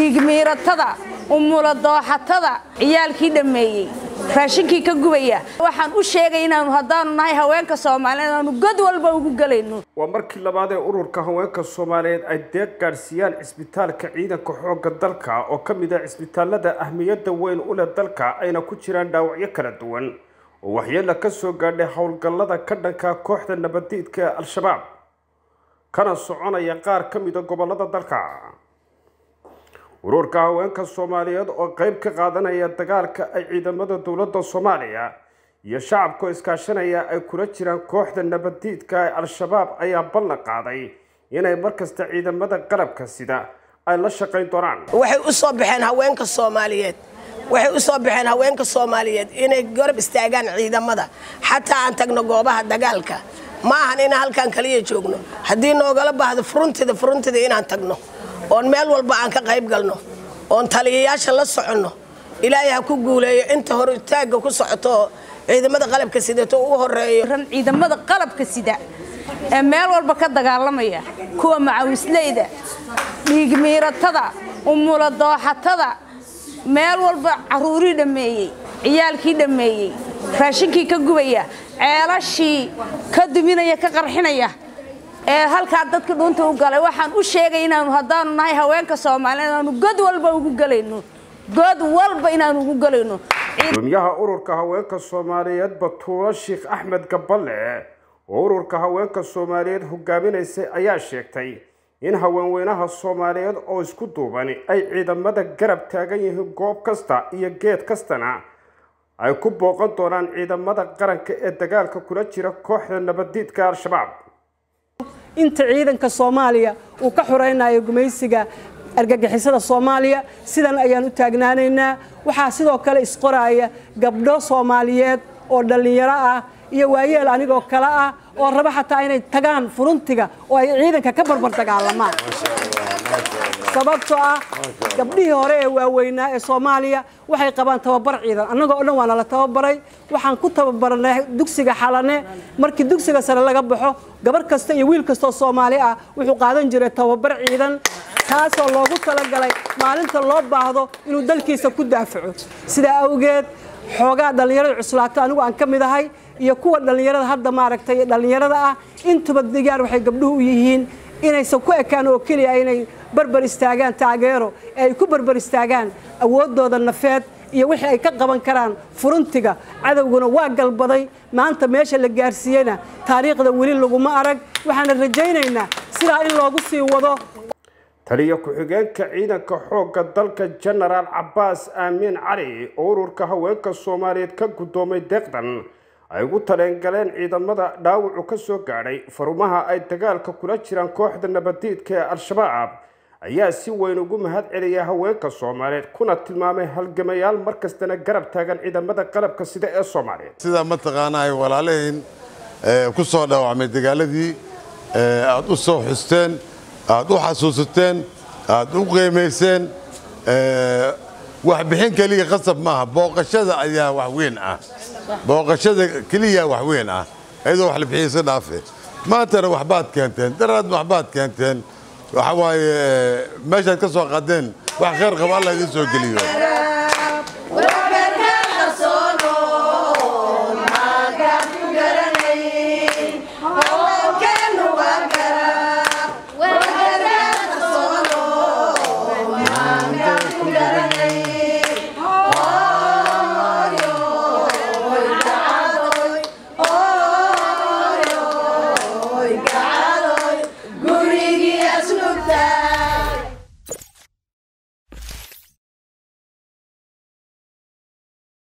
dhiigmiiratada umula dooxatada ciyaalkii dhammeeyey raashinkii ka gubaya waxaan u sheegay inaanu haddaanu nahay haweenka soomaaliyeed aanu god walba ugu gelayno waa markii labaad ee ururka haweenka soomaaliyeed ay deeq gaadhsiiyaan cisbitaalka ciidanka xoogga dalka oo ka mid ah cisbitaalada ahmiyadda weyn u leh dalka ayna ku jiraan dhaawacyo kala duwan oo waxyeella ka soo gaadhay howlgallada ka dhanka kooxda nabadiidka ee al-shabaab kana soconaya qaar ka mida gobollada dalka ururka haweenka soomaaliyeed oo qayb ka qaadanaya dagaalka ay ciidamada dowladda soomaaliya iyo shacabkao iskaashanaya ay kula jiraan kooxda nabadiidka ee al-shabaab ayaa ballan qaaday inay markasta ciidamada qalabka sida ay la shaqayn doonaan waxay u soo baxeen haweenka soomaaliyeed waxay u soo baxeen haweenka soomaaliyeed inay garab istaagaan ciidamada xataa aan tagno goobaha dagaalka ma ahan inaan halkaan kaliya joogno haddii noogala baahdo furuntida furuntida inaan tagno oon meel walba aan ka qayb galno oon taliyayaasha la soconno ilaahay ha ku guuleeyo inta hor taagga ku socoto ciidamada qalabka sidato u horeeyo ran ciidamada qalabka sida ee meel walba ka dagaalamaya kuwa macawisleyda dhiigmiiratada umula dooxatada meel walba caruurii dhammeeyey ciyaalkii dhammeeyey raashinkii ka gubaya ceelashii ka duminaya ka qarxinaya ee halkaa dadka dhuunta u galay waxaan u sheegay inaanu haddaanu nahay haweenka soomaaliyeed aanu god walba ugu gelayno god walba inaanu ugu gelayno gudoomiyaha ururka haweenka soomaaliyeed batuulo sheekh axmed gaballe oo ururka haweenka soomaaliyeed hogaaminaysay ayaa sheegtay in haweenweynaha soomaaliyeed oo isku duuban ay ciidamada garab taagan yihiin goob kasta iyo geed kastana ay ku booqan doonaan ciidamada qaranka ee dagaalka kula jira kooxda nabadiidka al-shabaab inta ciidanka soomaaliya uu ka xuraynayo gumaysiga argagixisada soomaaliya sidan ayaan u taagnaanaynaa waxaa sidoo kale isqoraya gabdho soomaaliyeed oo dhallinyaro ah iyo waayeel anigoo kale ah oo raba xataa inay tagaan furuntiga oo ay ciidanka ka barbar dagaalamaan sababtoo ah gabdhihii hore ee waaweynaa ee soomaaliya waxay qabaan tababar ciidan annagoo o dhan waana la tababaray waxaan ku tababarnay dugsiga xalane markii dugsiga sare laga baxo gabar kasta iyo wiil kastoo soomaali ah wuxuu qaadan jiray tababar ciidan taasoo loogu talagalay maalinta loo baahdo inuu dalkiisa ku daafaco sidaa awgeed xoogaa dhallinyarada cuslaato anigu aan ka mid ahay iyo kuwa dhallinyarada hadda maaragtay dhallinyarada ah intuba digaar waxay gabdhuhu u yihiin inaysan ku ekaan oo keliya inay barbar istaagaan taageero ee ay ku barbar istaagaan awooddooda nafeed iyo wixii ay ka qaban karaan furuntiga cadowguna waa galbaday maanta meesha la gaarsiiyeyna taariikhda weli laguma arag waxaana rajaynaynaa sidaa in loogu sii wado taliya ku-xigeenka ciidanka xoogga dalka jenaraal cabbaas aamiin cali oo ururka haweenka soomaaliyeed ka guddoomay deeqdan ay ugu taleengaleen ciidamada dhaawacu ka soo gaadhay farumaha ay dagaalka kula jiraan kooxda nabadiidka ee al-shabaab ayaa si weyn ugu mahad celiya haweenka soomaaliyeed kuna tilmaamay halgamayaal markastana garab taagan ciidamada qalabka sida ee soomaaliyeed sidaa mataqaanaa ay walaalahiin ku soo dhaawacmay dagaaladii aad u soo xusteen aad u xasuusateen aad u qiimayseen waxbixin keliya qasab maaha booqashada ayaa wax weyn ah booqashada keliya wax weyn ah iyadoo wax la bixiyeysa dhaafe maantana waxbaad keenteen daraadna waxbaad keenteen waxa waaye meeshaad ka soo qaadeen wax khayr qaba alla idiin soo geliyo